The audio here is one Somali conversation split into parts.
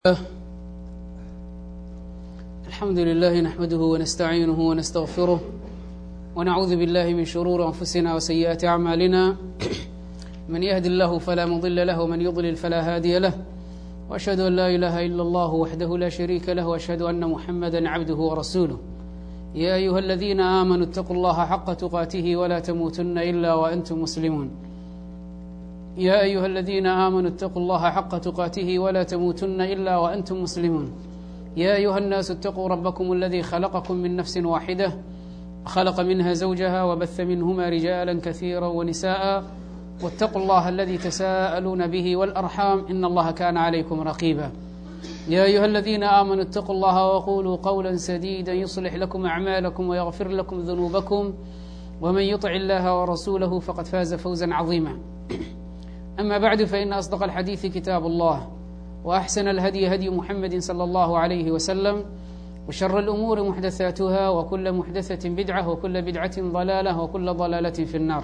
الحمد لله نحمده ونستعينه ونستغفره ونعوذ بالله من شرور أنفسنا وسيئات أعمالنا من يهد الله فلا مضل له ومن يضلل فلا هادي له وأشهد أن لا إله إلا الله وحده لا شريك له وأشهد أن محمدا عبده ورسوله يا أيها الذين آمنوا اتقوا الله حق تقاته ولا تموتن إلا وأنتم مسلمون يا أيها الذين آمنوا اتقوا الله حق تقاته ولا تموتن إلا وأنتم مسلمون يا أيها الناس اتقوا ربكم الذي خلقكم من نفس واحدة خلق منها زوجها وبث منهما رجالا كثيرا ونساء واتقوا الله الذي تساءلون به والأرحام إن الله كان عليكم رقيبا يا أيها الذين آمنوا اتقوا الله وقولوا قولا سديدا يصلح لكم أعمالكم ويغفر لكم ذنوبكم ومن يطع الله ورسوله فقد فاز فوزا عظيما أما بعد فإن أصدق الحديث كتاب الله وأحسن الهدي هدي محمد صلى الله عليه وسلم وشر الأمور محدثاتها وكل محدثة بدعة وكل بدعة ضلالة وكل ضلالة في النار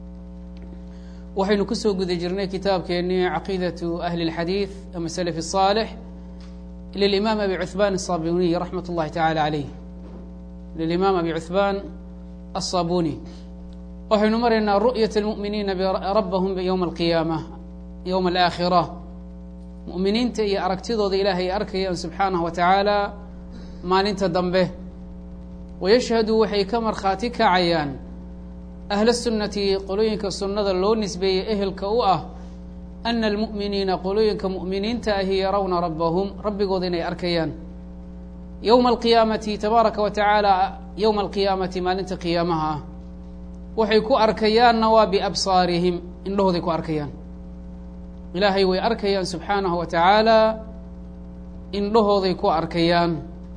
waxaynu kusoo guda jirnay kitaabkeennii caqiidatu ahli اlxadiid ama slf الصaalix lilimaam abi cuhbaan الصabuniy raxmat اllahi taعala عalayh lilimaam abi cuhbaan الصabuni waxaynu maraynaa ru'yaة اlmu'miniina rabbahum ywma alqiyaama yowma alaakhira mu'miniinta iyo aragtidooda ilaahay ay arkayaan subxaanaه wa tacaala maalinta dambe wayashhadu waxay ka markhaati kacayaan ahla sunnati qolooyinka sunnada loo nisbeeyey ehelka u ah ana almu'miniina qolooyinka mu'miniinta ahi yarawna rabbahum rabbigooda inay arkayaan yowma alqiyaamati tabaaraka wa tacaala yowma alqiyaamati maalinta qiyaamaha ah waxay ku arkayaanna waa biabsaarihim indhahooday ku arkayaan ilaahay way arkayaan subxaanahu wa tacaala indhahooday ku arkayaan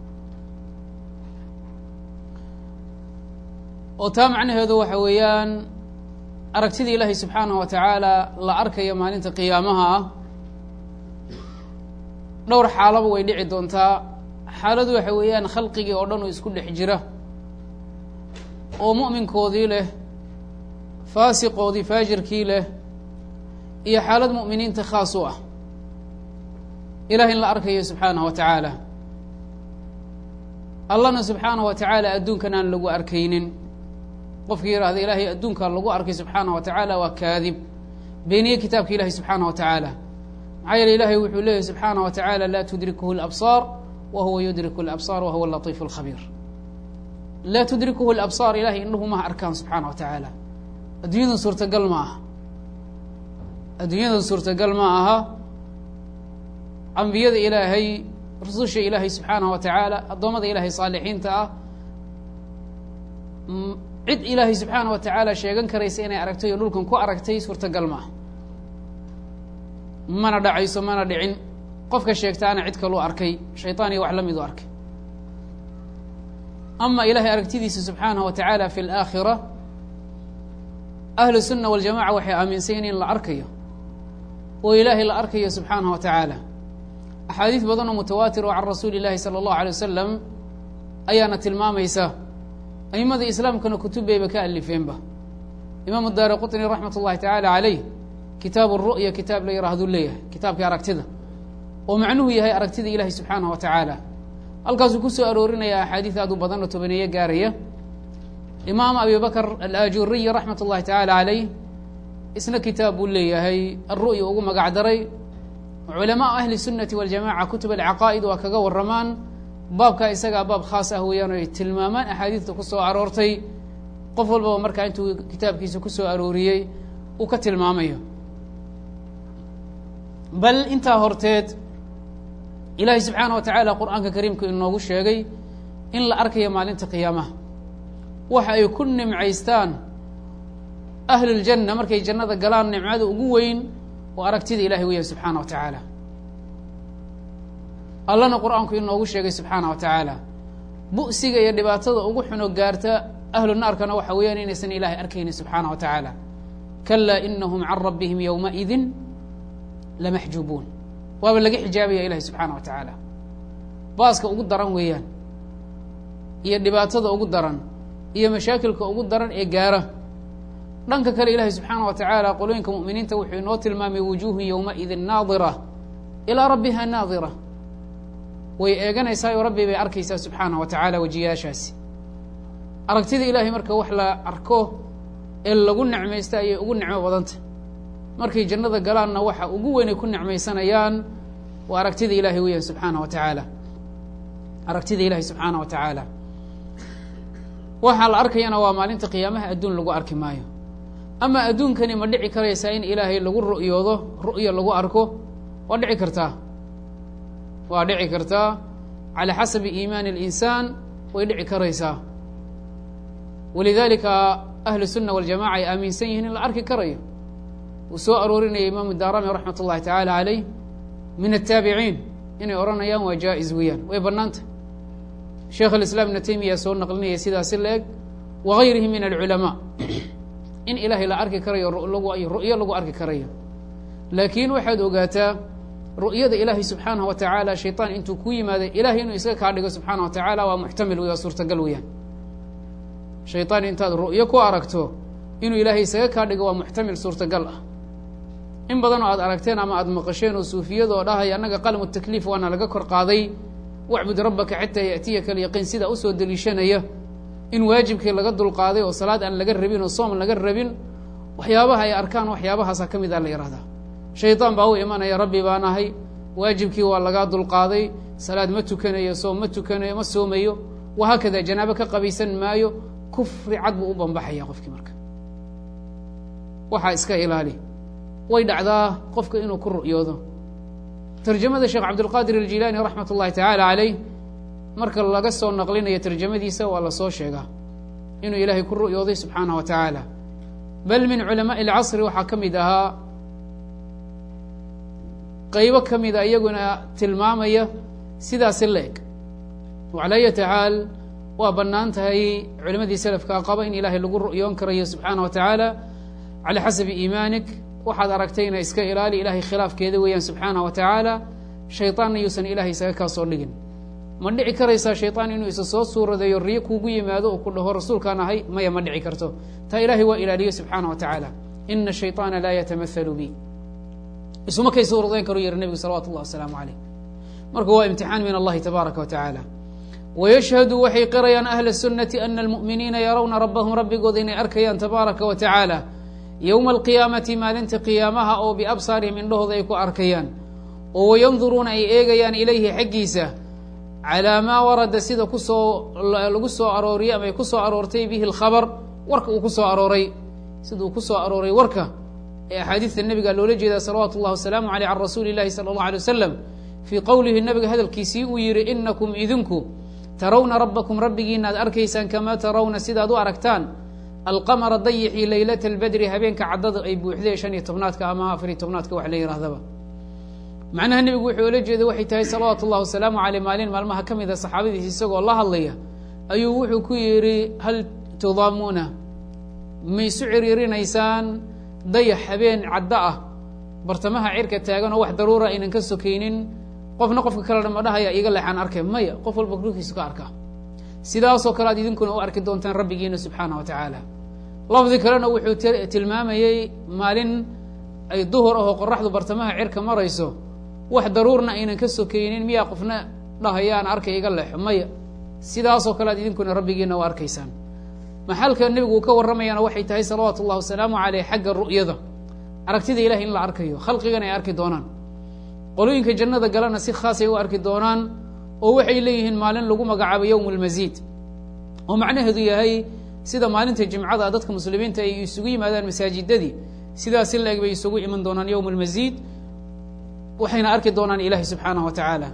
oo taa macnaheedu waxa weeyaan aragtida ilaahay subxaanahu wa tacaala la arkaya maalinta qiyaamaha ah dhowr xaalaba way dhici doontaa xaaladu waxa weeyaan khalqigii oo dhan oo isku dhex jira oo mu'minkoodii leh faasiqoodii faajirkii leh iyo xaalad mu'miniinta khaas u ah ilahay in la arkayo subxaanahu wa tacaala allahna subxaanahu wa tacaala adduunkan aan lagu arkaynin qofkii yihahda ilaahay adduunkaa lagu arkay subxaanaه wa tacaala waa kaadib beeniye kitaabka ilahi subxaanaه wa tacaala maxaa yeele ilahay wuxuu leeyahy subxaanaه wa tacaala laa tudrikuhu اlabsaar wa huwa yudriku اlabsaar wa huwa latiif اlkhabiir laa tudrikuhu اlabsaar ilahay indhuhu maha arkaan subxaanaه wa tacaala adduunyadan suurtagal ma aha adduunyadan suurtagal ma aha ambiyada ilaahay rususha ilaahay subxaanaه wa tacaala addoommada ilahay saalixiinta ah cid ilaahay subxaana wa tacaala sheegan karaysa inay aragtay oo dhulkan ku aragtay suurtagal maaha mana dhacayso mana dhicin qofka sheegtaana cid kaluu arkay shayطaan iyo wax la midu arkay ama ilahay aragtidiisa subxaanaه wa tacaala fi اlaakhira ahlu الsuna waاljamaca waxay aaminsan in la arkayo oo ilaahay la arkayo subxaanaه wa tacaala axaadiis badan oo mutawaatir oo can rasuuli اllahi salى اllahu alيه wasalam ayaana tilmaamaysa aimada islaamkana kutubbayba ka alifeenba imaamu daari qutni raxmat ullahi tacaala calayh kitaabu ru'ya kitaab la yihaahduu leeyahay kitaabkii aragtida oo macnuhu yahay aragtida ilahi subxaanaه wa tacaala halkaasuu ku soo aroorinaya axaadiis aad u badan oo tobaneeye gaaraya imaam abi bakr alaajuriyi raxmat ullahi tacaala calayh isna kitaab buu leeyahay alru'ya ugu magac daray culamaa ahli sunnati waljamaca kutub alcaqaa'id waa kaga waramaan baabkaa isagaa baab khaas ah weeyaan o ay tilmaamaan axaadiista ku soo aroortay qof walbaba markaa intuu kitaabkiisa ku soo arooriyey uu ka tilmaamayo bal intaa horteed ilaahay subxaana wa tacaala qur-aanka kariimku inoogu sheegay in la arkayo maalinta qiyaamaha waxa ay ku nimcaystaan ahluljanna markay jannada galaan nimcada ugu weyn oo aragtida ilahay weyahay subxaana wa tacaala allana qur-aanku inoogu sheegay subxaana wa tacaala bu'siga iyo dhibaatada ugu xuno gaarta ahlu naarkana waxa weeyaan inaysan ilaahay arkaynin subxaana wa tacaala kalaa inahum can rabbihim yowmaidin lamaxjuubuun waaba laga xijaabaya ilahi subxaana wa tacaala baaska ugu daran weeyaan iyo dhibaatada ugu daran iyo mashaakilka ugu daran ee gaara dhanka kale ilahi subxaana wa tacaala qolooyinka mu'miniinta wuxuu inoo tilmaamay wujuuhu yowmaidin naadira ilaa rabbiha naadira way eeganaysaa oo rabbi bay arkaysaa subxaanah wa tacaala wejiyaashaasi aragtida ilaahay marka wax la arko ee lagu necmaysta ayay ugu nicmo badanta markay jannada galaanna waxa ugu weynay ku necmaysanayaan waa aragtida ilaahay weeyaan subxaana wa tacaala aragtida ilaahay subxaana wa tacaala waxaa la arkayana waa maalinta qiyaamaha adduun lagu arki maayo ama adduunkani ma dhici karaysaa in ilaahay lagu ru'yoodo ru'ya lagu arko waa dhici kartaa waa dhici kartaa calaa xasabi iimaani اlinsaan way dhici karaysaa walidalika ahlu sunna waljamaca ay aaminsan yihiin in la arki karayo uu soo aroorinaya imaamu daarami raxmat ullahi tacaala caleyh min ataabiciin inay odhanayaan waa jaa-is weeyaan way bannaanta sheekh alislaam ibna taymiya soo naqlinaya sidaasi la eg wagayrihi min alculamaa in ilaahay la arki karayo ru'yo lagu arki karayo laakiin waxaad ogaataa ru'yada ilaahay subxaanah wa tacaala shayطaan intuu ku yimaada ilahay inuu iska kaa dhigo subxaana wa tacaala waa muxtamil wey waa suurtagal weeyaan shayطaan intaad ru'yo ku aragto inuu ilaahay isaga kaa dhigo waa muxtamil suurtagal ah in badanoo aad aragteen ama aad maqasheen oo suufiyadoo dhahaya annaga qalmu takliif waana laga kor qaaday wacbud rabbaka xataa yaأtiyaka alyaqiin sidaa usoo deliishanaya in waajibkii laga dulqaaday oo salaad aan laga rabin oo soom laga rabin waxyaabaha ay arkaan waxyaabahaasa ka mid a la yihahdaa shaydaan baa u imanaya rabbi baan ahay waajibkii waa lagaa dulqaaday salaad ma tukanayo soom ma tukanayo ma soomayo wahaakada janaabo ka qabaysan maayo kufri cad buu u bambaxaya qofkii marka waxaa iska ilaali way dhacdaa qofka inuu ku ru'yoodo tarjamada sheekh cabdilqaadir aljilaani raxmat ullahi tacaala caleyh marka laga soo naqlinayo tarjamadiisa waa lasoo sheegaa inuu ilaahay ku ru'yooday subxaanah wa tacaala bal min culamaai alcasri waxaa ka mid ahaa qaybo ka mida iyaguna tilmaamaya sidaasi la eg calaa ayati xaal waa bannaan tahay culimadii selafkaa qaba in ilaahay lagu ru'yoon karayo subxaana wa tacaala calaa xasabi iimaanik waxaad aragtayna iska ilaali ilahay khilaafkeeda weeyaan subxaana wa tacaala shayطaanna yuusan ilahay isaga kaa soo dhigin ma dhici karaysaa shayطaan inuu isa soo suuradeeyo riyo kuugu yimaado oo ku dhaho rasuulkaan ahay maya ma dhici karto taa ilahay waa ilaaliyo subxaana wa tacaala ina shayطaana laa yatamahalu bi isuma kay suuradeyn karu yihi nebigu salawatu اllah wasalaamu aleyh marka waa imtixaan min allahi tabaaraka wa tacaala wayashhadu waxay qirayaan ahla الsunati ana almu'miniina yarawna rabbahum rabbigooda inay arkayaan tabaaraka wa tacaala yowma alqiyaamati maalinta qiyaamaha oo biabsaarihim indhahooda ay ku arkayaan oo wayanduruuna ay eegayaan ilayhi xaggiisa calaa maa warada sida kusoo lagu soo arooriyey ama ay ku soo aroortay bihi alkhabar warka uu ku soo arooray sida uu ku soo arooray warka ee axaadiista nebiga loola jeedaa salawaatu اllah wasalaamu aleyh can rasuuli اllahi salى اllah alay wasalam fii qowlihi nabiga hadalkiisii uu yihi inakum idinku tarawna rabbakum rabbigiina ad arkaysaan kamaa tarawna sidaad u aragtaan alqamara dayixii leylata albedri habeenka caddada ay buuxdee shan iyo tobnaadka ama afariyo tobnaadka wax la yidhahdaba macnaha nebigu wuxuu ola jeeday waxay tahay salawaatu ullahi wasalaamu caleyh maalin maalmaha ka mid a saxaabadiis isagoo la hadlaya ayuu wuxuu ku yidhi hal tudaamuuna ma isu ciriirinaysaan dayax habeen caddo ah bartamaha cirka taagan oo wax daruura aynan ka sokaynin qofna qofka kalena ma dhahaya iga leexaan arkay maya qof walba dhulkiisu ka arkaa sidaasoo kale aad idinkuna u arki doontaan rabbigiina subxaana wa tacaala lafdi kalena wuxuu tilmaamayey maalin ay duhur ahoo qoraxdu bartamaha cirka marayso wax daruurna aynan ka sokaynin miyaa qofna dhahayaan arkay iga leexo maya sidaasoo kale aad idinkuna rabbigiina u arkaysaan maxalka nebigu uu ka warramayana waxay tahay salawaatu ullahi wasalaamu caleyh xagga ru'yada aragtida ilahay in la arkayo khalqigana ay arki doonaan qolooyinka jannada galana si khaasay u arki doonaan oo waxay leeyihiin maalin lagu magacaabo yowm اlmasiid oo macnaheedu yahay sida maalinta jimcada dadka muslimiinta ay isugu yimaadaan masaajidadii sidaasi la eg bay isugu iman doonaan yowm اlmasiid waxayna arki doonaan ilahi subxaanah wa tacaala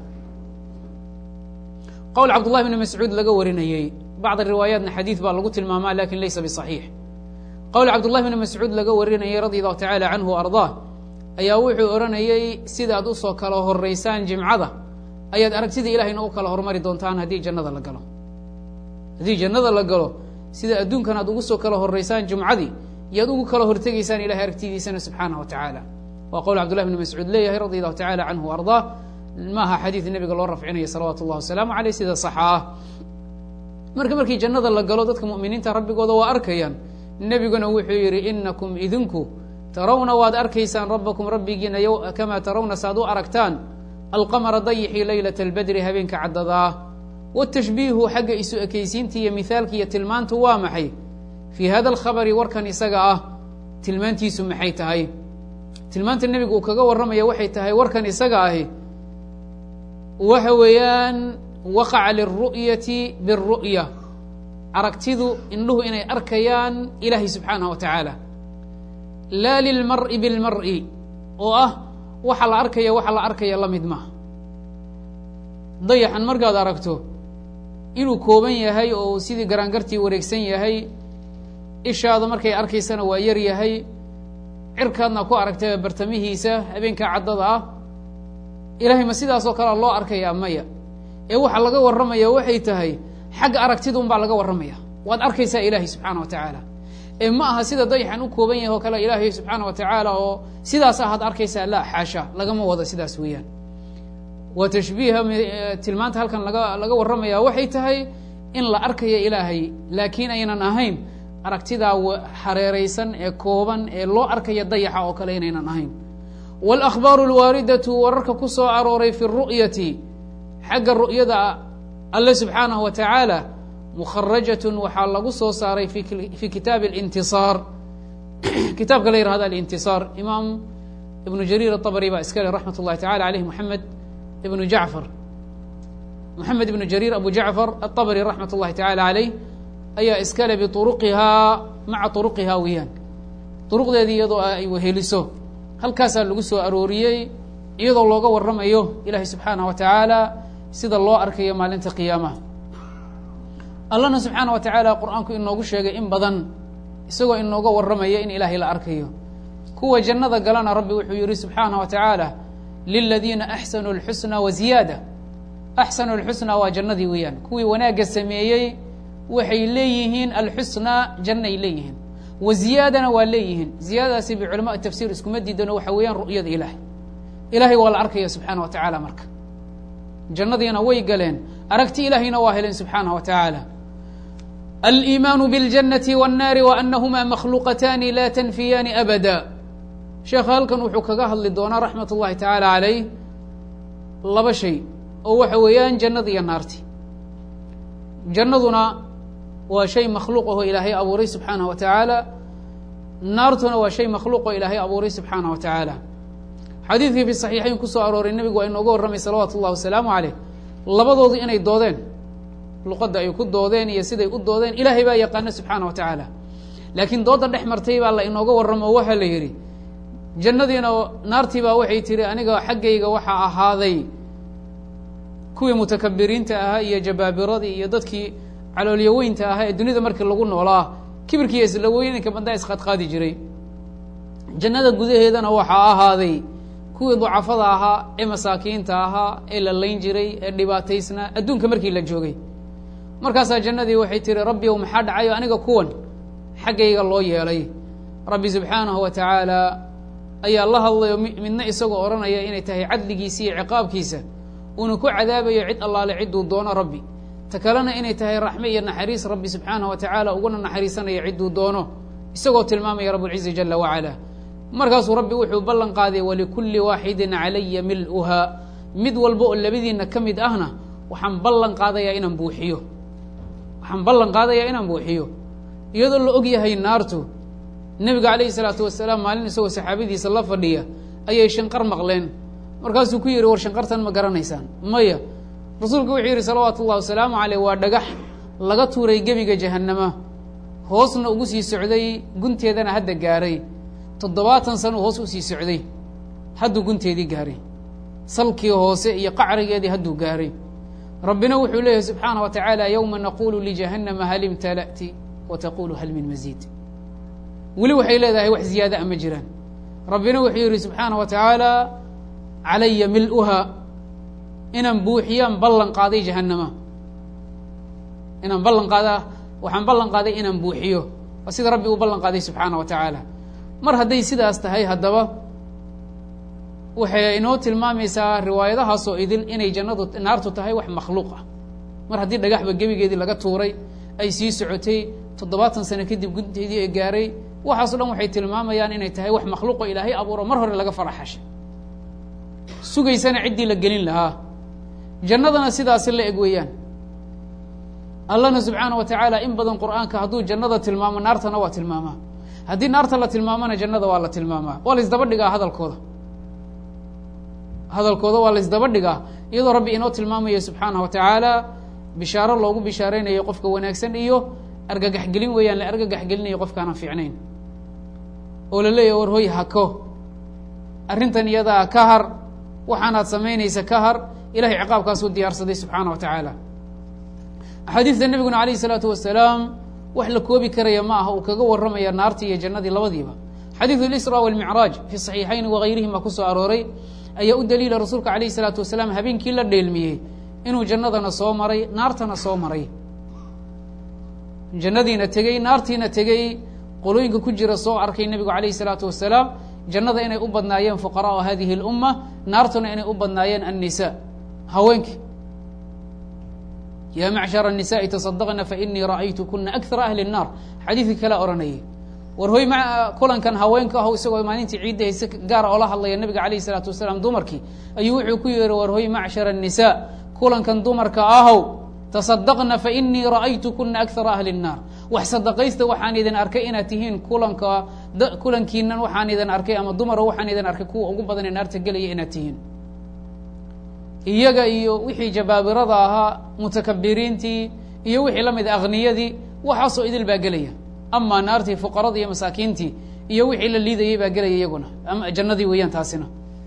qowl cabdullahi bni mascuud laga warinayey bacd riwaayaatna xadiid baa lagu tilmaamaa lakin laysa biصaxiix qowl cabdullahi bni mascuud laga warinayey radi allahu tacala canhu ardaa ayaa wuxuu odhanayey sidaad usoo kala horeysaan jimcada ayaad aragtida ilahayna u kala hormari doontaan haddii jannada la galo haddii jannada la galo sida adduunkan aad ugu soo kala horeysaan jumcadii yaad ugu kala hortegaysaan ilahay aragtidiisana subxaanah wa tacaala waa qowl cabdullahi bni mascuud leeyahay radi allahu tacala canhu ardaa maaha xadiid nebiga loo rafcinaya salawaatu اllah wasalaamu aleyh sida saxa ah marka markii jannada la galo dadka mu'miniinta rabbigooda waa arkayaan nebiguna wuxuu yidhi inakum idinku tarawna waad arkaysaan rabbakum rabbigiina kamaa tarawna saaad u aragtaan alqamara dayixii leylata albadri habeenka caddadaa watashbiihu xagga isu ekaysiinta iyo mihaalka iyo tilmaantu waa maxay fii hada alkhabari warkan isaga ah tilmaantiisu maxay tahay tilmaanta nebigu uu kaga warramaya waxay tahay warkan isaga ahi waxa weeyaan waqaca lilru'yati biاlru'ya aragtidu indhuhu inay arkayaan ilaahay subxaanaه wa tacaala laa lilmar'i bilmar'i oo ah waxa la arkaya waxa la arkaya la mid maha dayaxan markaad aragto inuu kooban yahay oo sidii garaangartii wareegsan yahay ishaada markay arkaysana waa yar yahay cirkaadna ku aragtay bartamihiisa habeenka caddada ah ilahay ma sidaasoo kalea loo arkayaa maya ee waxaa laga warramaya waxay tahay xagga aragtida un baa laga warramaya waad arkaysaa ilaahay subxaana wa tacaala ee ma aha sida dayaxan u kooban yahay oo kale ilaahay subxaana wa tacaala oo sidaas ahaad arkaysaa la xaasha lagama wado sidaas weeyaan waa tashbiiha tilmaanta halkan laga laga warramaya waxay tahay in la arkayo ilaahay laakiin aynan ahayn aragtidaa hareeraysan ee kooban ee loo arkaya dayaxa oo kale inaynan ahayn wاlأkhbaaru اlwaaridatu wararka ku soo arooray fi الru'yati xagga ru'yada alle subxaanaه wa tacaala mukharajat waxaa lagu soo saaray fi kitaabi اlintiصaar kitaabka la yihahdo alintiصaar imaam ibnu jariir aلطabri baa iska le raxmat اllahi tacala aleyh moxamed ibnu jacfar moxamed ibnu jariir abu jacfar aلطabri raxmat اllahi tacala aleyh ayaa iskale biuruqihaa maca uruqihaa weeyaan uruqdeedii iyadoo ay weheliso halkaasaa lagu soo arooriyey iyadoo looga warramayo ilaahay subxaanah wa tacaala sida loo arkayo maalinta qiyaamaha allahna subxaana wa tacaala qur-aanku inoogu sheegay in badan isagoo inooga warramaya in ilaahay la arkayo kuwa jannada galana rabbi wuxuu yihi subxaanah wa tacaala liladiina axsanuu اlxusna wa ziyaada axsanu اlxusna waa jannadii weeyaan kuwii wanaagga sameeyey waxay leeyihiin alxusnaa jannay leeyihiin wa ziyaadana waa leeyihiin ziyaadadaasi biculama tafsiir iskuma diidano waxa weeyaan ru'yada ilaahay ilaahay waa la arkaya subxaana wa tacaala marka jannadiina way galeen aragti ilaahayna waa heleen subxaanah wa tacaala aliimaanu biاljannati wاnnaari wa anahuma makhluuqataani la tanfiyaani abada sheekha halkan wuxuu kaga hadli doonaa raxmat ullahi tacaala calayh laba shay oo waxa weeyaan jannada iyo naarti jannaduna waa shay makhluuq ahoo ilaahay abuuray subxaanah wa tacaala naartuna waa shay makhluuq oo ilaahay abuuray subxaanah wa tacaala xadiidkii fi saxiixayn kusoo arooray nebigu waa inooga warramay salawaatu ullahi wasalaamu caleyh labadoodu inay doodeen luqadda ay ku doodeen iyo siday u doodeen ilaahay baa yaqaana subxaana wa tacaala laakiin doodda dhex martay baa la inooga warramo oo waxaa la yidhi jannadiina naartii baa waxay tihi aniga xaggayga waxaa ahaaday kuwii mutakabiriinta ahaa iyo jabaabiradii iyo dadkii caloolyaweynta ahaa ee dunida markii lagu noolaa kibirkiiyo isla weynanka bandaa isqaadqaadi jiray jannada gudaheedana waxaa ahaaday kuwii ducafada ahaa ee masaakiinta ahaa ee la layn jiray ee dhibaataysnaa adduunka markii la joogay markaasaa jannadii waxay tihi rabbi ow maxaa dhacayo aniga kuwan xaggayga loo yeelay rabbi subxaanahu wa tacaala ayaa la hadlayo midna isagoo odhanaya inay tahay cadligiisa iyo ciqaabkiisa uuna ku cadaabayo cid allaale cidduu doono rabbi ta kalena inay tahay raxme iyo naxariis rabbi subxaanah wa tacaala uguna naxariisanaya cidduu doono isagoo tilmaamaya rabulcizi jala wacala markaasuu rabbi wuxuu ballan qaaday walikulli waaxidin calaya mil'uhaa mid walba oo labadiinna ka mid ahna waxaan ballan qaadayaa inaan buuxiyo waxaan ballan qaadayaa inaan buuxiyo iyadoo la og yahay naartu nebiga calayhi salaatu wasalaam maalin isagoo saxaabadiisa la fadhiya ayay shanqar maqleen markaasuu ku yidhi war shanqartan ma garanaysaan maya rasuulku wuxuu yidhi salawaatu ullahi wasalaamu caleyh waa dhagax laga tuuray gebiga jahannama hoosna ugu sii socday gunteedana hadda gaaray toddobaatan sano hoos usii socday hadduu gunteedii gaaray salkii hoose iyo qacrigeedii hadduu gaaray rabbina wuxuu leeyahay subxaana wa tacaala yowma naqulu lijahannama hal imtala'ti wa taqulu hal min masiid weli waxay leedahay wax ziyaada a ma jiraan rabbina wuxuu yidhi subxaana wa tacaala calaya mil'uhaa inaan buuxiyaan ballan qaaday jahannama inaan ballan qaada waxaan ballan qaaday inaan buuxiyo waa sida rabbi uu ballan qaaday subxaana wa tacaala mar hadday sidaas tahay haddaba waxay inoo tilmaamaysaa riwaayadahaasoo idil inay jannadu naartu tahay wax makhluuq ah mar haddii dhagaxba gebigeedii laga tuuray ay sii socotay toddobaatan sano kadib gunteedii ay gaaray waxaaso dhan waxay tilmaamayaan inay tahay wax makhluuqo ilaahay abuuro mar hore laga faraxashay sugaysana ciddii la gelin lahaa jannadana sidaasi la eg weeyaan allahna subxaana wa tacaala in badan qur'aanka hadduu jannada tilmaamo naartana waa tilmaamaa haddii naarta la tilmaamona jannada waa la tilmaamaa waa la isdaba dhigaa hadalkooda hadalkooda waa la isdaba dhigaa iyadoo rabbi inoo tilmaamayo subxaanah wa tacaala bishaaro loogu bishaareynayo qofka wanaagsan iyo argagaxgelin weeyaan la argagaxgelinayo qofkaanaan fiicnayn oo la leeyahy war hoy hako arrintan iyadaa ka har waxaanaad samaynaysa ka har ilahay ciqaabkaasuu diyaarsaday subxaana wa tacaala axaadiista nebiguna alayh isalaatu wasalaam wax la koobi karaya ma aha uu kaga warramaya naartii iyo jannadii labadiiba xadiidu اlisra walmicraaj fi saxiixayn wagayrihim baa ku soo arooray ayaa u daliila rasuulka alayh isalaatu wasalaam habeenkii la dheelmiyey inuu jannadana soo maray naartana soo maray jannadiina tegey naartiina tegey qolooyinka ku jira soo arkay nebigu alayh isalaatu wasalaam jannada inay u badnaayeen fuqaraءu hadihi اlumma naartuna inay u badnaayeen annisa haweenki ya macshar الnisaءi taصadaqna fainii ra'aytu kuna akara ahli الnaar xadiidkii kala odhanayay war hoy kulankan haweenka aho isagoo maalintii ciidda hayse gaara oola hadlaya nabiga alayh الsalaatu wasalaam dumarkii ayuu wuxuu ku yihi war hoy macshar الnisaa kulankan dumarka ahow taصadaqna fainii ra'aytu kuna akara ahli الnaar wax sadaqaysta waxaan idin arkay inaad tihiin kulanka kulankiinan waxaan idin arkay ama dumaro waxaan idin arkay kuwa ugu badan ee naarta gelaya inaad tihiin iyaga iyo wixii jabaabirada ahaa mutakabiriintii iyo wixii la mid akhniyadii waxaasoo idil baa gelaya amaa naartii fuqaradii iyo masaakiintii iyo wixii la liidayay baa gelaya iyaguna ama jannadii weeyaan taasina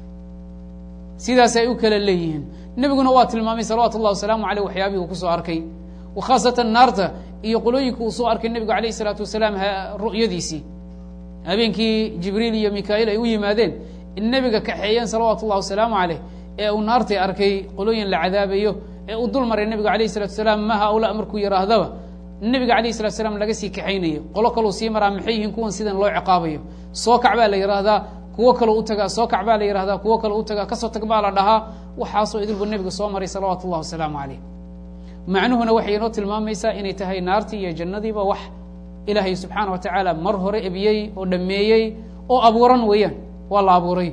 sidaas ay u kala leeyihiin nebiguna waa tilmaamay salawaatu ullahi wasalaamu aleyh waxyaabihii uu kusoo arkay khaasatan naarta iyo qolooyinka uu soo arkay nebigu alayh isalaatu wasalaam ru'yadiisii habeenkii jibriil iyo mikail ay u yimaadeen in nebiga kaxeeyeen salawaatu ullahi wasalaamu caleyh ee uu naartii arkay qolooyin la cadaabayo ee uu dul maray nebigu alayh isalatu salaam ma haula markuu yihaahdaba nebiga alayh salatu salaam laga sii kaxaynayo qolo kaleu sii maraa maxay yihiin kuwan sidan loo ciqaabayo soo kac baa la yihahdaa kuwo kaloo u tagaa soo kac baa la yihahdaa kuwo kaloo u tagaa kasoo tag baa la dhahaa waxaasoo idilbu nebigu soo maray salawaatu ullahi wasalaamu caleyh macnuhuna waxay inoo tilmaamaysaa inay tahay naartii iyo jannadiiba wax ilaahay subxaana wa tacaala mar hore ebiyey oo dhameeyey oo abuuran weeyaan waa la abuuray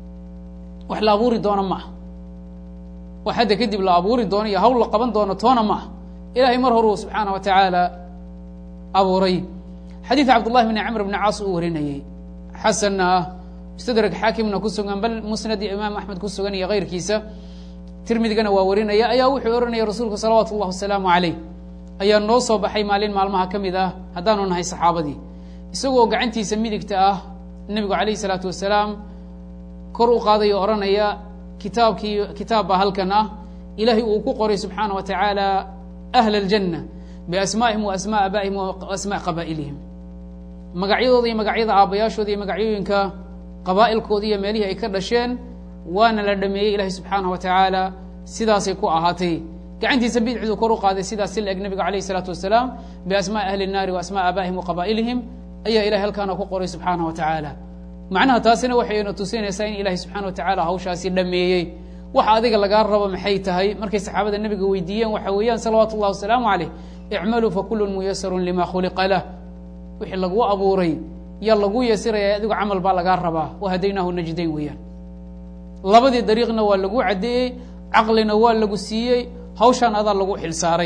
wax la abuuri doono ma ah wax hadda kadib la abuuri doono iyo hawl la qaban doono toona ma ah ilahay mar horuu subxaana wa tacaala abuuray xadiid cabdullahi bni camr bni caas uu warinayey xasanna ah mustadrak xaakimna ku sugan bal musnad iyo imaam axmed ku sugan iyo keyrkiisa tirmidigana waa warinaya ayaa wuxuu ohanaya rasuulku salawaatu اllah wasalaamu caleyh ayaa noo soo baxay maalin maalmaha ka mid ah haddaanu nahay saxaabadii isagoo gacantiisa midigta ah nebigu alayh isalaatu wasalaam kor u qaadayo odhanaya kitaabkii kitaab baa halkan ah ilaahay uu ku qoray subxaana wa tacaala ahla aljanna biasmaa'ihim wa asmaa abaa'ihim wa asmaa qabaa'ilihim magacyadooda iyo magacyada aabbayaashooda iyo magacyooyinka qabaa'ilkooda iyo meelihii ay ka dhasheen waana la dhameeyey ilahay subxaana wa tacaala sidaasay ku ahaatay gacantiisa bidixdu kor u qaaday sidaas si la eg nebiga alayh isalaatu wasalaam biasmaai ahli الnaari wa asmaa abaa'ihim wa qabaa'ilihim ayaa ilahay halkaana ku qoray subxaana wa tacaala macnaha taasina waxayna tusinaysaa in ilahay subxana wa tacaala hawshaasi dhameeyey waxa adiga lagaa rabo maxay tahay markay saxaabada nebiga weydiiyeen waxa weeyaan salawaatu اllah wasalaamu caleyh icmaluu fakulun muyasarun lima khuliqa lah wixii lagu abuuray yaa lagu yasiraya adigo camal baa lagaa rabaa wahadaynaahu najdayn weeyaan labadii dariiqna waa lagu caddeeyey caqlina waa lagu siiyey hawshaan adaa lagu xilsaaray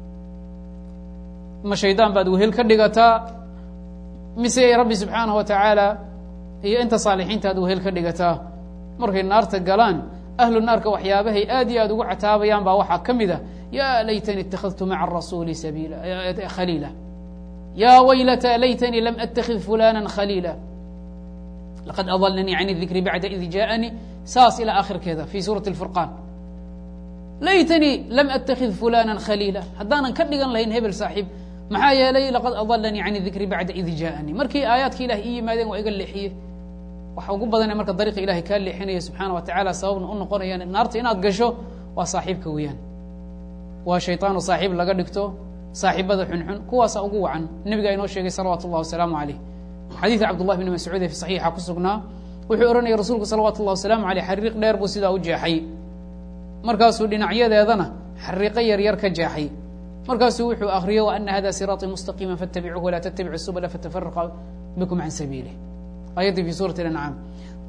ma shaydaan baad wehel ka dhigataa mise rabbi subxaanahu wa tacaala iyo inta saalixiinta aad wehel ka dhigataa markay naarta galaan ahlu naarka waxyaabahay aad iyo aad ugu cataabayaan baa waxaa ka mid a yaa laytani ittakhadtu maca arasuuli sabiila khaliila yaa waylata laytanii lam atakid fulana khaliila laqad adalanii can dikri bacda id jaaanii saas ilaa akhirkeeda fi suurati اlfurqaan laytanii lam atakid fulana khaliila haddaanan ka dhigan lahayn hebel saaxiib maxaa yeelay laqad adalanii can dikri bacda id jaaanii markii aayaadka ilahay ii yimaadeen waa iga leexiye waxa ugu badane marka dariiqa ilahay kaa leexinaya subxaana wa tacala sababna u noqonayaan naarta inaad gasho waa saaxiibka weeyaan waa shayطaanu saaxiib laga dhigto saaxiibada xunxun kuwaasa ugu wacan nebigaa inoo sheegay salawaatu اllah wasalaamu aleyh xadiid cabdullah bni mascuud ee fi saxiixa ku sugnaa wuxuu ohanaya rasuulku salawaatu اllah wasalaamu aleyh xariiq dheer buu sidaa u jeexay markaasuu dhinacyadeedana xariiqo yaryar ka jeexay markaasuu wuxuu akriyo wa ana hada siraaطii mustaqiima faاtabicuuhu walaa tattabicu subla fatafaraqa bikum can sabiilih ayaddii fi suurati ancaam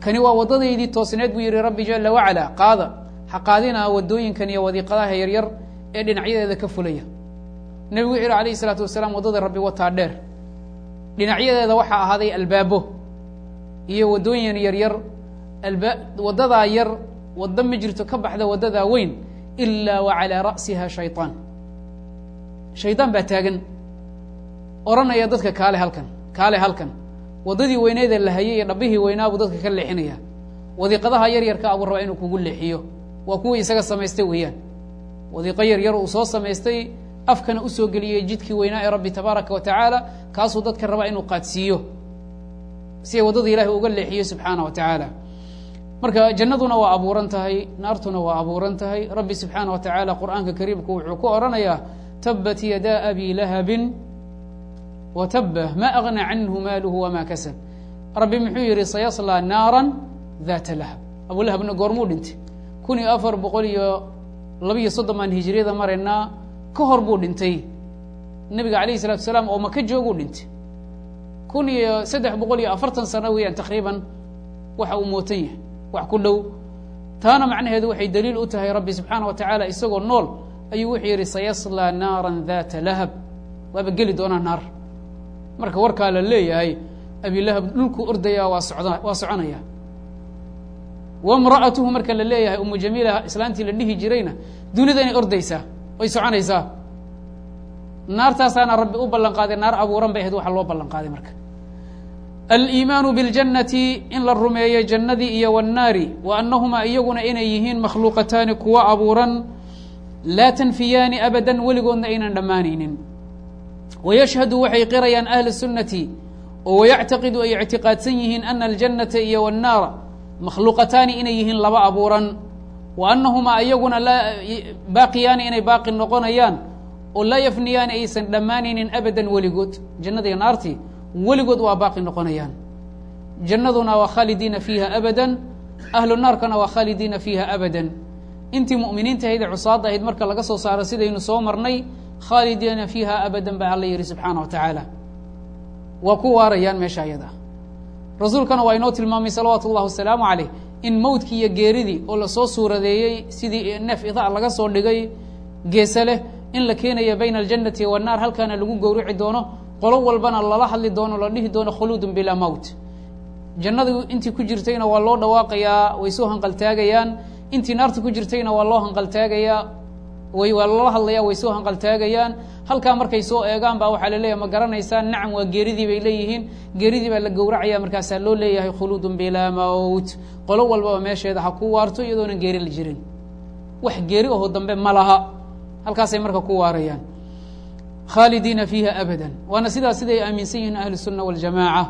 kani waa waddadaydii toosneed buu yihi rabbi jala wacala qaada ha qaadina waddooyinkan iyo wadiiqadaha yaryar ee dhinacyadeeda ka fulaya nebigu wuxu yihi alayh isalaatu wasalaam waddada rabbi wataa dheer dhinacyadeeda waxaa ahaaday albaabo iyo waddooyin yaryar alba waddadaa yar waddo ma jirto ka baxda waddadaa weyn ilaa wa calaa ra'siha shayطaan shaydaan baa taagan odhanaya dadka kaale halkan kaale halkan waddadii weyneeda la hayay iyo dhabbihii weynaabuu dadka ka leexinaya wadiiqadaha yar yarka abuu rabaa inuu kugu leexiyo waa kuwii isaga samaystay weeyaan wadiiqo yar yar uu soo samaystay afkana usoo geliyey jidkii weynaa ee rabbi tabaaraka wa tacaala kaasuu dadka rabaa inuu qaadsiiyo si ay waddada ilahi uga leexiyo subxaana wa tacaala marka jannaduna waa abuuran tahay naartuna waa abuuran tahay rabbi subxaana wa tacaala qur'aanka kariimku wuxuu ku odhanayaa tabat yadaa abi lahabin wa tabah ma agna canhu maaluhu wama kasab rabbi muxuu yihi sayaslaa naara data lahab abulahabna goormuu dhintay kun iyo afar boqol iyo labiiyo soddon baan hijriyada maraynaa ka hor buu dhintay nebiga alayh isalatu salaam oo maka jooguu dhintay kun iyo saddex boqol iyo afartan sano weeyaan takriiban waxa uu mootan yahay wax ku dhow taana macnaheedu waxay daliil u tahay rabbi subxaana wa tacaala isagoo nool ayuu wuxuu yihi sayaslaa naara data lahab waaba geli doonaa naar marka warkaa la leeyahay abilahab dhulkuu ordaya waa socda waa soconaya wamra'atuhu marka la leeyahay umu jamiila islaantii la dhihi jirayna dunida inay ordaysaa oy soconaysaa naartaasaana rabbi u ballan qaaday naar abuuran bay ahayd waxa loo ballan qaaday marka aliimaanu biاljannati in la rumeeyo jannadii iyo wannaari wa annahumaa iyaguna inay yihiin makhluuqataani kuwa abuuran laa tanfiyaani abadan weligoodna aynan dhammaanaynin wayashhadu waxay qirayaan ahlu sunnati oo wayactaqidu ay ictiqaadsan yihiin ana aljannata iyo wannaara makhluuqataani inay yihiin laba abuuran wa annahumaa iyaguna laa baaqiyaani inay baaqi noqonayaan oo laa yafniyaani aysan dhammaanaynin abadan weligood jannada iyo naartii weligood waa baaqi noqonayaan jannaduna waa khaalidiina fiiha abadan ahlu naarkana waa khaalidiina fiiha abadan intii mu'miniinta ahayd ee cusaadda ahayd marka laga soo saaro sidaynu soo marnay khaalidiina fiiha abadan baa alla yihi subxaana wa tacaala waa ku waarayaan meesha ayada rasuulkana waa inoo tilmaamay salawaatu ullahi wasalaamu caleyh in mowdkii iyo geeridii oo lasoo suuradeeyey sidii neef ida laga soo dhigay geese leh in la keenayo bayna aljannati wannaar halkaana lagu gowrici doono qolo walbana lala hadli doono la dhihi doono khuluudun bilaa mowt jannadu intii ku jirtayna waa loo dhawaaqayaa way soo hanqaltaagayaan intii naarta ku jirtayna waa loo hanqaltaagayaa way waa lala hadlayaa way soo hanqaltaagayaan halkaa markay soo eegaan baa waxaa laleeyahay ma garanaysaan nacam waa geeridii bay leeyihiin geeridii baa la gowracaya markaasaa loo leeyahay khuluudun bilaa mowt qolo walbaba meesheeda ha ku waarto iyadoonan geeri la jirin wax geeri aho dambe ma laha halkaasay marka ku waarayaan khaalidiina fiiha abadan waana sidaas siday aaminsan yihiin ahlu sunna waljamaaca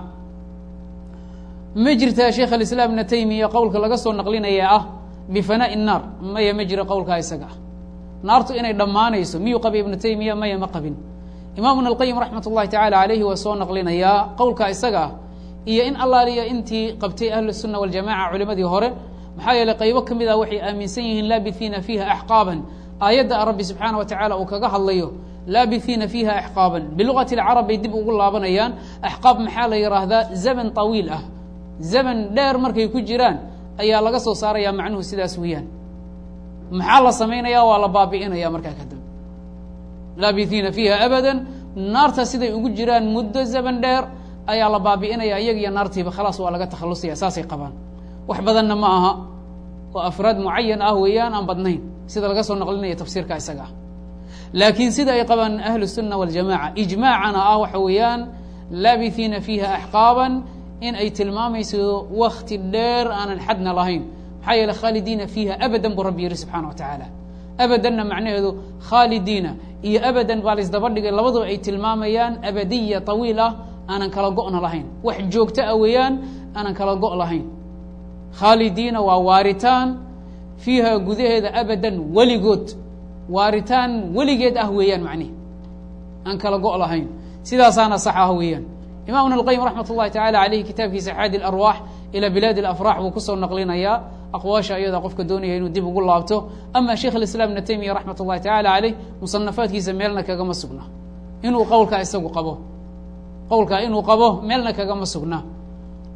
ma jirtaa sheekh alislaam ibna taymiya qowlka laga soo naqlinaya ah bifanaa'i naar maya ma jiro qowlkaa isaga ah naartu inay dhammaanayso miyuu qabay ibnu taymiya maya ma qabin imaam ibn alqayim raxmat ullahi tacaala calayhi waa soo naqlinayaa qowlkaa isaga ah iyo in allaaliya intii qabtay ahlu sunna waljamaca culimadii hore maxaa yeeley qaybo ka mid ah waxay aaminsan yihiin laabihiina fiiha axqaaban aayadda rabbi subxaana wa tacaala uu kaga hadlayo laabihiina fiiha axqaaban bilugati alcarab bay dib ugu laabanayaan axqaab maxaa la yidhaahdaa zaman tawiil ah zaman dheer markay ku jiraan ayaa laga soo saaraya macnuhu sidaas weeyaan maxaa la samaynaya waa la baabi'inaya markaa kadib laabihiina fiiha abadan naarta siday ugu jiraan muddo zaman dheer ayaa la baabi'inaya iyaga iyo naartiiba khalaas waa laga takhalusaya saasay qabaan wax badanna ma aha oo afraad mucayan ah weeyaan aan badnayn sida laga soo naqlinaya tafsiirka isaga ah laakiin sida ay qabaan ahlu الsunna waاljamaca ijmaacana ah waxa weeyaan laabihiina fiiha axqaaban in ay tilmaamayso wakti dheer aanan xadna lahayn maxaa yeele khaalidiina fiiha abadan buu rabbi yihi subxaana wa tacaala abadanna macnaheedu khaalidiina iyo abadan baa laysdaba dhigay labaduba ay tilmaamayaan abadiya طawiil ah aanan kala go'na lahayn wax joogto ah weeyaan aanan kala go' lahayn khaalidiina waa waaritaan fiiha gudaheeda abadan weligood waaritaan weligeed ah weeyaan macnihi aan kala go' lahayn sidaasaana sax ah weeyaan imam ibn اlqayim raxmat ullahi tacala aleyh kitaabkiisa xaadi اlarwaax ilى bilaadi اlafrax buu kusoo naqlinayaa aqwaasha iyada qofka doonaya inuu dib ugu laabto ama sheikh اlislaam ibna taymiya raxmat ullahi tacala aleyh musanafaadkiisa meelna kagama sugna inuu qowlkaa isagu qabo qowlkaa inuu qabo meelna kagama sugna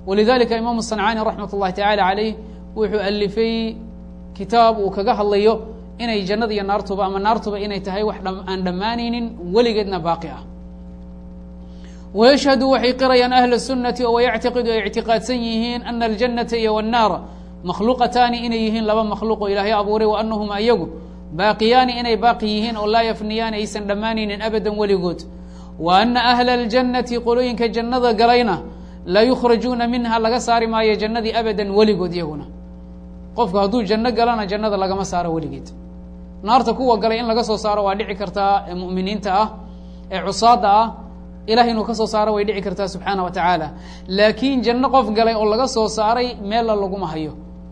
walidalika imaamu sancaani raxmat ullahi tacaala caleyh wuxuu alifay kitaab uu kaga hadlayo inay jannada iyo naartuba ama naartuba inay tahay wax aan dhammaanaynin weligeedna baaqi ah wayashhadu waxay qirayaan ahla sunnati oo wayactiqidu ay ictiqaadsan yihiin ana aljannata iyo wannaara makhluuqataani inay yihiin laba makhluuq oo ilaahay abuuray wa anahum ayagu baaqiyaani inay baaqi yihiin oo laa yafniyaani aysan dhammaanaynin abadan weligood wa ana ahla aljannati qolooyinka jannada galayna la yukhrajuuna minha laga saari maayo jannadii abadan weligood iyaguna qofku hadduu janno galana jannada lagama saaro weligeed naarta kuwa galay in laga soo saaro waa dhici kartaa ee mu'miniinta ah ee cusaada ah ilahay inuu ka soo saaro way dhici kartaa subxaana wa tacaala laakiin janno qof galay oo laga soo saaray meella laguma hayo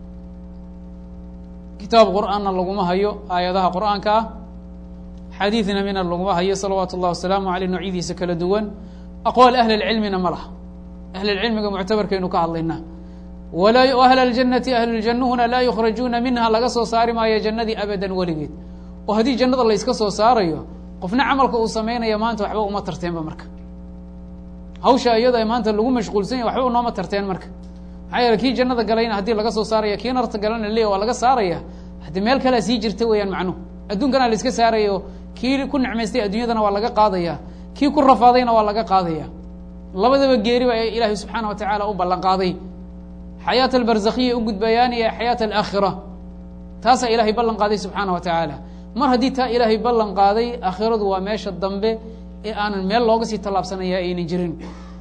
kitaab qur'aanna laguma hayo aayadaha qur'aanka ah xadiidna mina laguma hayo salawaatu اllah wasalaamu aleyh noocyadiisa kala duwan aqwaal ahli اlcilmina ma laha ahlilcilmiga muctabarkaynu ka hadlaynaa walaa ahla اljannati ahluljannuhuna laa yukhrajuuna minha laga soo saari maayo jannadii abadan weligeed oo haddii jannada layska soo saarayo qofna camalka uu samaynaya maanta waxba uma tarteenba marka hawsha iyada maanta lagu mashquulsan yahy waxba unooma tarteen marka maxaa yeele kii jannada galayna haddii laga soo saaraya kii narta galana leeya waa laga saaraya haddii meel kalea sii jirta weeyaan macnuhu adduunkana la iska saarayo kii ku necmaystay adduunyadana waa laga qaadaya kii ku rafaadayna waa laga qaadaya labadaba geeri baa ilaahay subxaana wa tacaala u ballan qaaday xayaat albarzakhiya u gudbayaan iyo xayaat alaakhira taasaa ilaahay ballan qaaday subxaana wa tacaala mar haddii taa ilaahay ballan qaaday aakhiradu waa meesha dambe ee aanan meel looga sii tallaabsanaya aynan jirin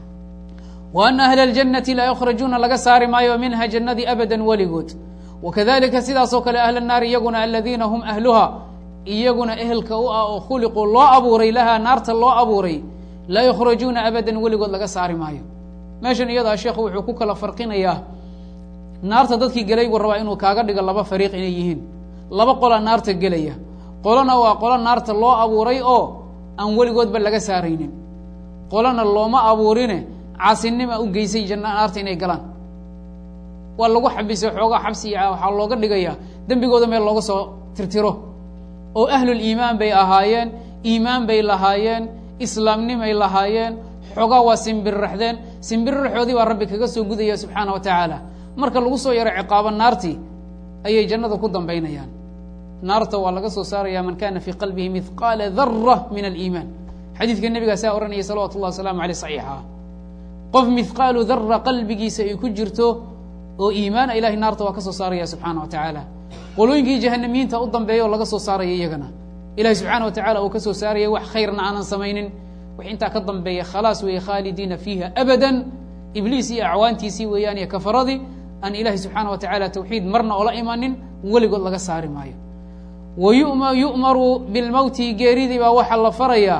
wa ana ahla aljannati laa yukhrajuuna laga saari maayo minha jannadii abadan weligood wakadalika sidaasoo kale ahla naari iyaguna aladiina hum ahluha iyaguna ehelka u ah oo khuliquu loo abuuray lahaa naarta loo abuuray laa yukhrajuuna abadan weligood laga saari maayo meeshan iyadaa sheekhu wuxuu ku kala farqinayaa naarta dadkii gelay buu rabaa inuu kaaga dhigo laba fariiq inay yihiin laba qola naarta gelaya qolona waa qolo naarta loo abuuray oo aan weligoodba laga saaraynin qolona looma abuurine caasinima u geysay janna naarta inay galaan waa lagu xabisay xoogaa xabsi waxaa looga dhigayaa dembigooda meel looga soo tirtiro oo ahluliimaan bay ahaayeen iimaan bay lahaayeen islaamnimay lahaayeen xoogaa waa simbirraxdeen simbirraxoodii baa rabbi kaga soo gudaya subxaana wa tacaala marka lagu soo yaro ciqaabo naartii ayay jannada ku dambaynayaan naarta waa laga soo saaraya man kana fii qalbihi mihqaala dara min aliimaan xadiidka nebigaa saa ohanaya salawatu llahi wasalaamu aleyh saxiixa qof mihqaalu dara qalbigiisa ay ku jirto oo iimaana ilahay naarta waa ka soo saaraya subxaana wa tacaala qolooyinkii jahanamiyiinta u dambeeya oo laga soo saaraya iyagana ilahi subxaana wa tacala uu ka soo saaraya wax khayrna aanan samaynin wax intaa ka dambeeya khalaas weeye khaalidiina fiiha abadan ibliis iyo acwaantiisii weeyaan iyo kafaradii aan ilaahi subxaana wa tacaala tawxiid marna oola imanin weligood laga saari maayo wa yuma yu'maru bilmowti geeridii baa waxaa la farayaa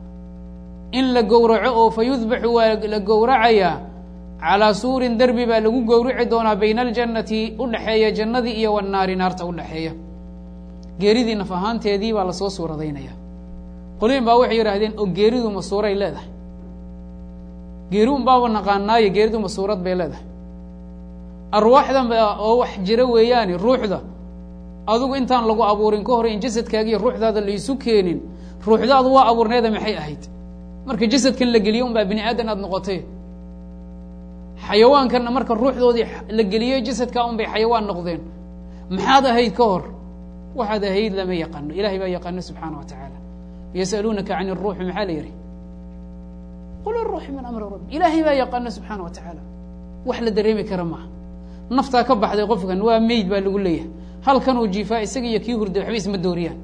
in la gowraco oo fa yudbaxu waa la gowracayaa calaa suurin derbi baa lagu gowrici doonaa bayna aljannati udhexeeya jannadii iyo wannaari naarta udhexeeya geeridii naf ahaanteedii baa lasoo suuradaynaya qoliin baa waxay yidhaahdeen oo geeridu ma suuray leedahay geeri un baaba naqaanaayo geeridu ma suurad bay leedahay arwaaxdan ba oo wax jira weeyaani ruuxda adigu intaan lagu abuurin ka hor in jasadkaagiiyo ruuxdaada laysu keenin ruuxdaadu waa abuurneeda maxay ahayd marka jasadkan la geliyo un baa bini aadan aada noqotay xayawaankanna marka ruuxdoodii la geliyo jasadkaa un bay xayawaan noqdeen maxaad ahayd ka hor waxaad ahayd lama yaqaano ilahay baa yaqaano subxaana wa tacaala yasaluunaka can iruuxi maxaa la yihi qul iruuxi min amri rabbi ilaahay baa yaqaano subxaana wa tacaala wax la dareemi kara maaha naftaa ka baxday qofkan waa meyd baa lagu leeyahay halkanuu jiifaa isaga iyo kii hurday waxba isma dooriyaan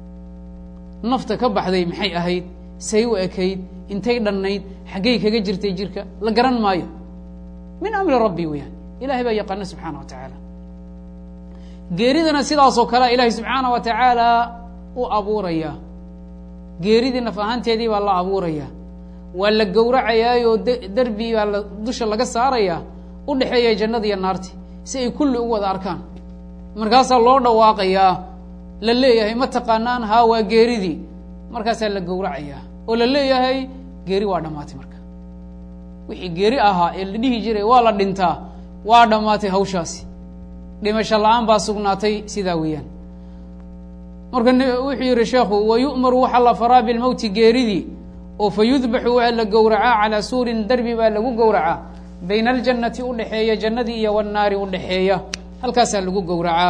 nafta ka baxday maxay ahayd say u ekayd intay dhannayd xaggay kaga jirtay jirka la garan maayo min amri rabbi weyaan ilahay baa yaqaano subxaana wa tacaala geeridana sidaasoo kalea ilaahay subxaana wa tacaala u abuurayaa geeridii naf ahaanteedii baa la abuurayaa waa la gowracayaayoo derbi baa la dusha laga saarayaa u dhexeeya jannada iyo naarti si ay kulli u wada arkaan markaasaa loo dhawaaqayaa la leeyahay ma taqaanaan haa waa geeridii markaasaa la gowracayaa oo la leeyahay geeri waa dhammaatay marka wixii geeri ahaa ee la dhihi jiray waa la dhintaa waa dhammaatay hawshaasi dhimasho la-aan baa sugnaatay sidaa weeyaan marka wuxuu yihi sheekhu wa yu'maru waxaa la faraa bilmowti geeridii oo fa yudbaxu waa la gowracaa calaa suurin derbi baa lagu gowracaa bayna aljannati u dhexeeya jannadii iyo wannaari u dhexeeya halkaasaa lagu gowracaa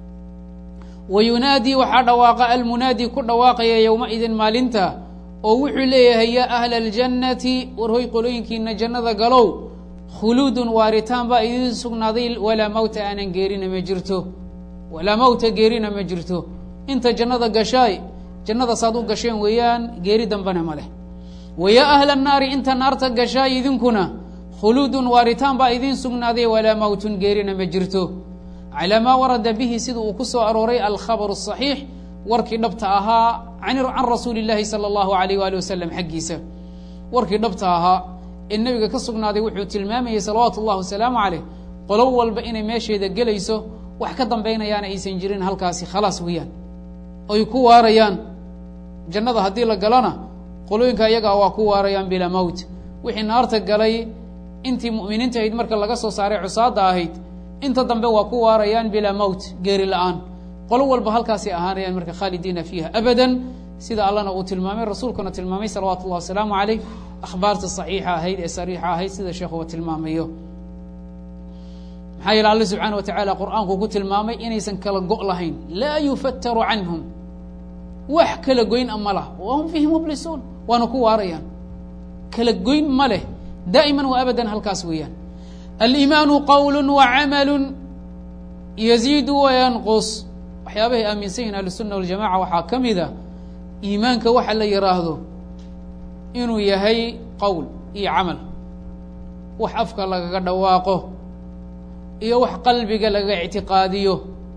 wa yunaadii waxaa dhawaaqa almunaadi ku dhawaaqaya yowmaidin maalinta oo wuxuu leeyahay yaa ahla aljannati warhoy qolooyinkiina jannada galow khuluudun waaritaan baa idiin sugnaaday walaa mawta aanan geerina ma jirto walaa mawta geerina ma jirto inta jannada gashaay jannada saad u gasheen weeyaan geeri dambena ma leh wa yaa ahla annaari inta naarta gashaay idinkuna khuluudun waaritaan baa idiin sugnaaday walaa mawtun geerina ma jirto calaa maa warada bihi sida uu ku soo arooray alkhabaru asaxiix warkii dhabta ahaa can rasuuli illaahi sala allahu alayh waali wasalam xaggiisa warkii dhabta ahaa ee nebiga ka sugnaaday wuxuu tilmaamayey salawaatu ullahi wasalaamu caleyh qolo walba inay meesheeda gelayso wax ka dambaynayaana aysan jirin halkaasi khalaas weeyaan oy ku waarayaan jannada haddii la galana qolooyinka iyagaa waa ku waarayaan bilaa mowt wixii naarta galay intii mu'miniinta ahayd marka laga soo saaray cusaadda ahayd inta dambe waa ku waarayaan bilaa mowt geeri la-aan qolo walba halkaasay ahaanayaan marka khaalidiina fiiha abadan sida allana uu tilmaamay rasuulkuna tilmaamay salawaatu ullahi wasalaamu caleyh akhbaarta saxiixa ahayd ee sariixa ahayd sida sheekhuba tilmaamayo maxaa yeele alle subxaana wa tacaala qur-aanku ku tilmaamay inaysan kala go' lahayn laa yufataru canhum wax kala goyn a ma lah wa hum fiihi mublisuun waana ku waarayaan kala goyn ma leh daa'iman wa abadan halkaas weeyaan aliimaanu qowlu wa camalu yaziidu wayanqus waxyaabahay aaminsan yihin ahlusunna waljamaca waxaa ka mid a iimaanka waxa la yidhaahdo inuu yahay qowl iyo camal wax afka lagaga dhawaaqo iyo wax qalbiga laga ictiqaadiyo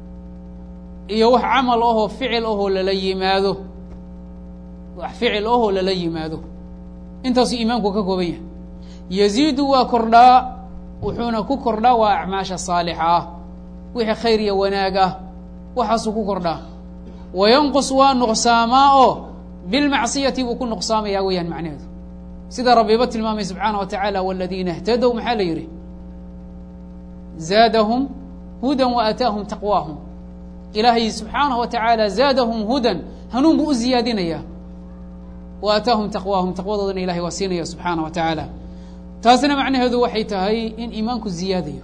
iyo wax camal ahoo ficil ahoo lala yimaado wax ficil ahoo lala yimaado intaasuu iimaanku ka kooban yahay yaziidu waa kordhaa wuxuuna ku kordhaa waa acmaasha saalixa ah wixii khayr iyo wanaag ah waxaasuu ku kordhaa wayanqus waa nuqsaamaa oo bilmacsiyati buu ku nuqsaamayaa weeyaan macnaheedu sida rabbiba tilmaamay subxaana wa tacaala waladiina اhtadow maxaa la yidhi zaadahum hudan wa aataahum taqwaahum ilaahay subxaanaه wa tacaala zaadahum hudan hanuun buu u ziyaadinayaa wa aataahum taqwaahum taqwadoodana ilahay waa siinaya subxaana wa tacaala taasna macnaheedu waxay tahay in iimaanku ziyaadayo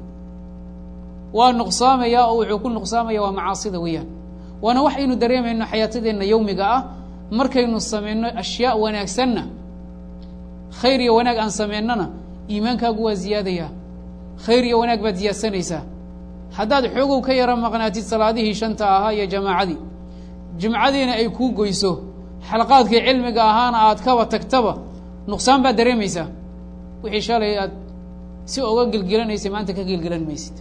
waa nuqsaamaya oo wuxuu ku nuqsaamaya waa macaasida weeyaan waana waxaynu dareemayno xayaatadeenna yowmiga ah markaynu samayno ashyaa wanaagsanna khayr iyo wanaag aan samaynana iimaankaagu waa ziyaadaya khayr iyo wanaag baad ziyaadsanaysaa haddaad xoogow ka yaro maqnaatid salaadihii shanta ahaa iyo jamaacadii jimcadiina ay kuu goyso xalaqaadkii cilmiga ahaana aad kaba tagtaba nuqsaan baad dareemaysaa wixii shalay aad si oga gelgelanaysay maanta ka gelgelan maysid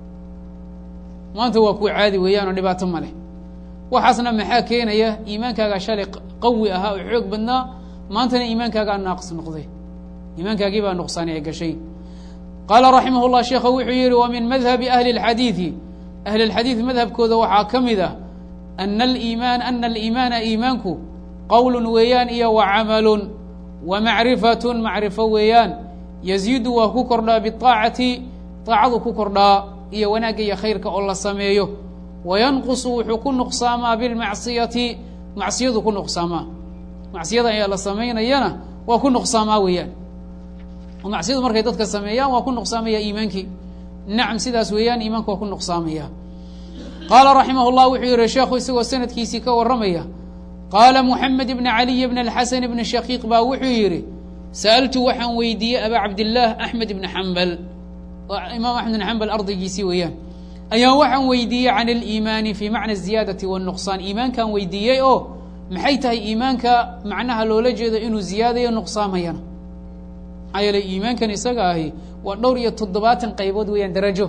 maanta waa kuwa caadi weeyaan oo dhibaato ma leh waxaasna maxaa keenaya iimaankaagaa shalay qawi ahaa oo xoog badnaa maantana iimaankaagaa naaqis noqday iimaankaagii baa nuqsaani ay gashay qaala raximah llah sheekha wuxuu yihi wa min madhabi ahli اlxadiidi ahli اlxadiid madhabkooda waxaa ka mid ah ana aliimaan ana aliimaana iimaanku qowlun weeyaan iyo wa camalun wa macrifatun macrifo weeyaan yaziidu waa ku kordhaa biaacati aacadu ku kordhaa iyo wanaagga iyo khayrka oo la sameeyo wayanqusu wuxuu ku nuqsaamaa bilmacsiyati macsiyadu ku nuqsaamaa macsiyada ayaa la samaynayana waa ku nuqsaamaa weeyaan oo macsiyadu markay dadka sameeyaan waa ku nuqsaamaya iimaankii nacam sidaas weeyaan iimaanku waa ku nuqsaamaya qaala raximah llah wuxuu yihi sheekhu isagoo sanadkiisii ka warramaya qaala muxamed ibn caliy bn alxasan ibni shaqiiq baa wuxuu yidhi sa'altu waxaan weydiiyey abaa cabdillaah axmed ibni xambal imaam axmed ibn xambal ardaygiisii weeyaan ayaa waxaan weydiiyey can aliimaani fii macna ziyaadati wanuqsaan iimaankaan weydiiyey oo maxay tahay iimaanka macnaha loola jeedo inuu ziyaadayo nuqsaamayana maxaa yeele iimaankan isaga ahi waa dhowr iyo toddobaatan qaybood weeyaan darajo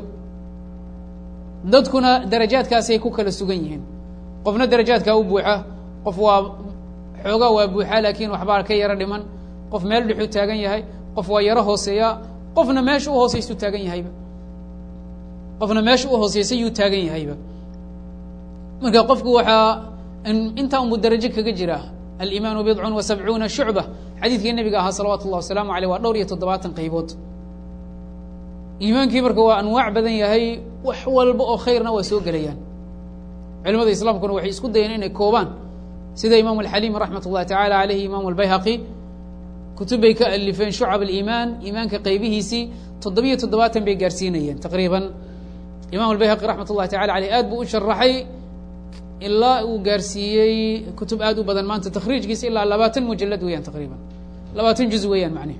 dadkuna darajaadkaasay ku kala sugan yihiin qofna darajaadkaa u buuxa qof waa xoogaa waa buuxaa laakiin waxbaa ka yaro dhiman qof meel dhexuu taagan yahay qof waa yaro hooseeya qofna meesha u hooseysu taagan yahayba qofna meesha u hooseysay yuu taagan yahayba marka qofku waxaa intaa unbu darajo kaga jira aliimaanu bidcun wa sabcuuna shucba xadiidkii nabiga ahaa salawatu llah wasalaamu aleyh waa dhowr iyo toddobaatan qaybood iimaankii marka waa anwaac badan yahay wax walba oo khayrna waa soo gelayaan culimada islaamkuna waxay isku dayeen inay koobaan sida imaamu alxaliim raxmat ullahi tacala aleyhi imaamu albayhaqi kutub bay ka alifeen shucab aliimaan iimaanka qaybihiisii toddobiyo toddobaatan bay gaarsiinayeen taqriiban imam albayhaqi raxmat ullahi tacala aleyh aad buu u sharaxay ilaa uu gaarsiiyey kutub aad u badan maanta takhriijkiisa ilaa labaatan mujalad weeyaan taqriiban labaatan juz weeyaan macnihi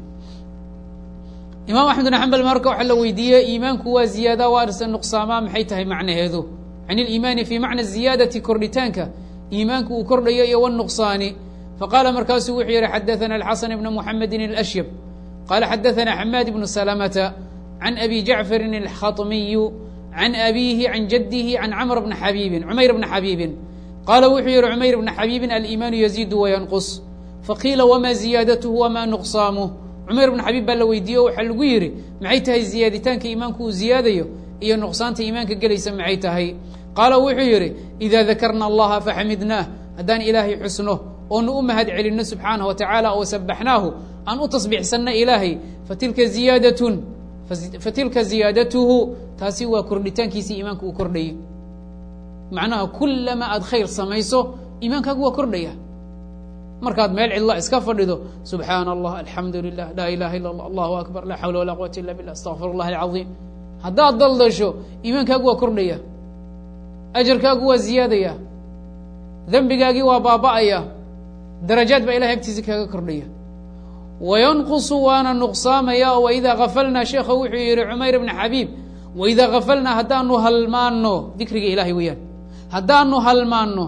imaam axmed bin xambal marka waxaa la weydiiyey iimaanku waa ziyaada waa arsa nuqsaamaa maxay tahay macnaheedu can iliimaani fi macna ziyaadati kordhitaanka iimaanku uu kordhayo iyo wnuqsaani faqaala markaasuu wuxuu yihi xadaana alxasan ibna muxamedin اlashyab qala xadaana xamaad ibnu salamata can abi jacfarin alkhaطmiyu can abihi can jadihi can camr bna xabiibin cumayr bna xabiibin qaala wuxuu yihi cumayr bna xabiibin aliimaanu yaziidu wayanqus faqiila wma ziyaadatuhu wma nuqsaamuh cumayr bna xabiib baa la weydiiye o waxaa lagu yidhi maxay tahay ziyaaditaanka iimaanku uu ziyaadayo iyo nuqsaanta iimaanka gelaysa maxay tahay qaala wuxuu yidhi ida dakarna allaha faxamidnaah haddaan ilaahay xusno oonu u mahad celinno subxaanah wa tacaala oo sabaxnaahu aan u tasbiixsanno ilaahay fatilka ziyaadatun fatilka ziyaadatuhu taasi waa kordhitaankiisii iimaanka uu kordhayay macnaha kulama aad khayr samayso iimaankaagu waa kordhaya markaad meel cidla iska fadhido subxaana allah alxamdu lilah laa ilaha illa allah allahu akbar laa xawla walaa quwata illa billah astaqfir اllah alcaظiim haddaad daldasho iimaankaagu waa kordhaya ajarkaagu waa ziyaadaya dembigaagii waa baaba'aya darajaad baa ilahay agtiisa kaaga kordhaya wayanqusu waana nuqsaamaya oo waidaa gafalnaa sheekha wuxuu yihi cumayr bna xabiib waidaa gafalnaa haddaanu halmaanno dikriga ilahay weeyaan haddaanu halmaanno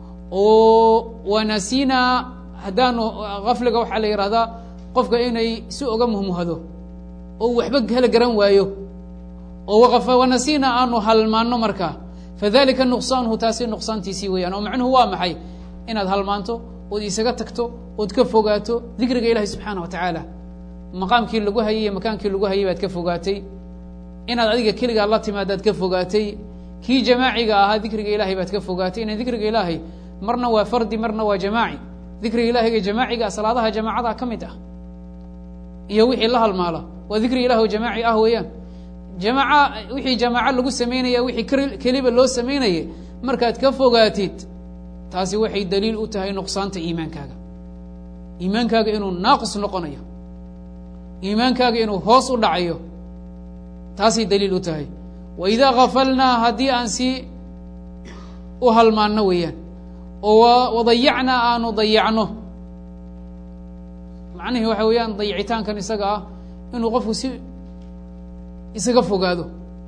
oo wanasinaa haddaanu gafliga waxaa la yihahdaa qofka inay si oga muhmuhado oo waxba kala garan waayo oo wanasina aanu halmaanno markaa fadalika nuqsaanuhu taasi nuqsaantiisii weeyaan oo macnuhu waa maxay inaad halmaanto ood isaga tagto ood ka fogaato dikriga ilahi subxaana wa tacaala maqaamkii lagu hayay iyo makaankii lagu hayay baad ka fogaatay inaad adiga keligaad la timaadaad ka fogaatay kii jamaaciga ahaa dikriga ilahay baad ka fogaatay ina dikriga ilaahay marna waa fardi marna waa jamaaci dikriga ilahiga jamaaciga salaadaha jamaacada ka mid ah iyo wixii la halmaala waa dikri ilah oo jamaaci ah weeyaan jamaaca wixii jamaaco lagu samaynaya wixii keliba loo samaynayay markaad ka fogaatid taasi waxay daliil u tahay nuqsaanta iimaankaaga iimaankaaga inuu naaqis noqonayo iimaankaaga inuu hoos u dhacayo taasay daliil u tahay wa idaa gafalnaa haddii aan si u halmaanno weeyaan oo wadayacnaa aanu dayacno macnihii waxa weeyaan dayicitaankan isaga ah inuu qofku si isaga fogaado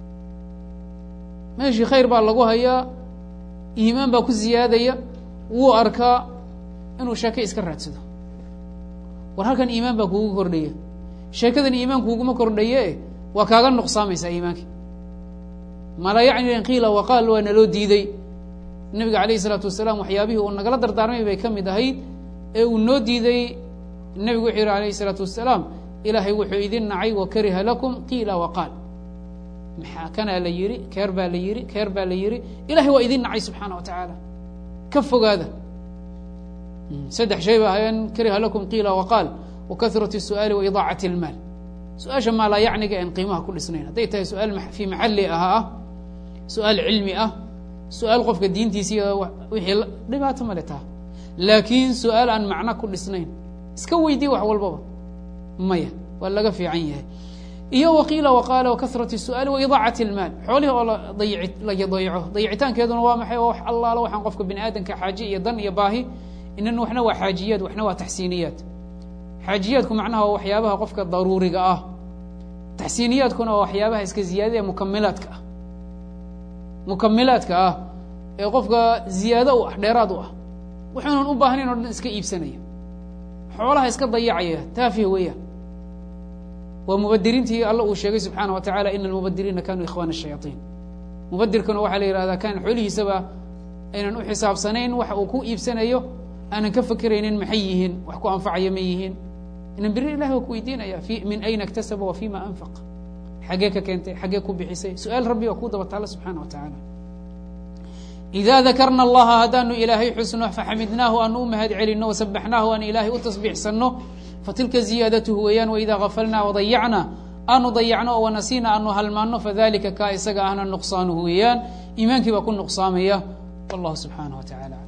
meeshii khayr baa lagu hayaa iimaan baa ku ziyaadaya wuu arkaa inuu sheeke iska raadsado war halkan iimaan baa kuugu kordhaya sheekadan iimaan kuuguma kordhaye waa kaaga nuqsaamaysaa iimaanka mala yacni an qiila waqaal waa naloo diiday nabiga alayh isalaatu wasalaam waxyaabihii uu nagala dardaarmay bay ka mid ahayd ee uu noo diiday nebigu wuxuu yihi alayh isalaatu wasalaam ilaahay wuxuu idin nacay wakariha lakum qiila waqaal maxaa kanaa la yihi keer baa la yihi keer baa la yihi ilahay waa idin nacay subxaana wa tacaala ka fogaada saddex shay ba ahayeen kariha lakum qiila waqaal wakahrat الsu'aali waidaacat اlmaal su-aasha maalaa yacniga en qiimaha ku dhisnayn hadday tahay su-aal fii maxali aha ah su-aal cilmi ah su-aal qofka diintiisa iyo wixii dhibaato male taa laakiin su-aal aan macno ku dhisnayn iska weydii wax walbaba maya waa laga fiican yahay iyo waqiila waqaala wakahrat الsu'aali waidaacat اlmaal xoolihii oo ladayic la dayaco dayicitaankeeduna waa maxay waa wax allaalo waxaan qofka bini aadamka xaaje iyo dan iyo baahi inan waxna waa xaajiyaad waxna waa taxsiiniyaad xaajiyaadku macnaha waa waxyaabaha qofka daruuriga ah taxsiiniyaadkuna waa waxyaabaha iska ziyaadada ee mukamilaadka ah mukamilaadka ah ee qofka ziyaado u ah dheeraad u ah wuxuunan u baahnayn o dhan iska iibsanaya xoolaha iska dayacaya taafih weeyaan waa mubadiriintii alla uu sheegay subxaana wa tacala ina almubadiriina kanuu ikhwana shayaaiin mubadirkuna waxaa la yihahdaa kan xoolihiisaba aynan u xisaabsanayn waxa uu ku iibsanayo aanan ka fekeraynin maxay yihiin wax ku anfacaya ma yihiin inan beri ilahi waa ku weydiinaya min ayna اktasaba wa fima anfaq xaggee ka keentay xaggee ku bixisay su-aal rabbi waa kuu daba taala subxaana wa tacaala إida dakarna اllaha haddaanu ilaahay xusno faxamidnaahu aanu u mahad celino wasabaxnaahu aan ilaahay u tasbiixsanno fatilka ziyaadatuhu weeyaan waida gafalna wadayacna aanu dayacno oo wanasiina aanu halmaano fadalika kaa isaga ahna nuqsaanuhu weeyaan iimaankii baa ku nuqsaamaya wallahu subxaanaه wa tacala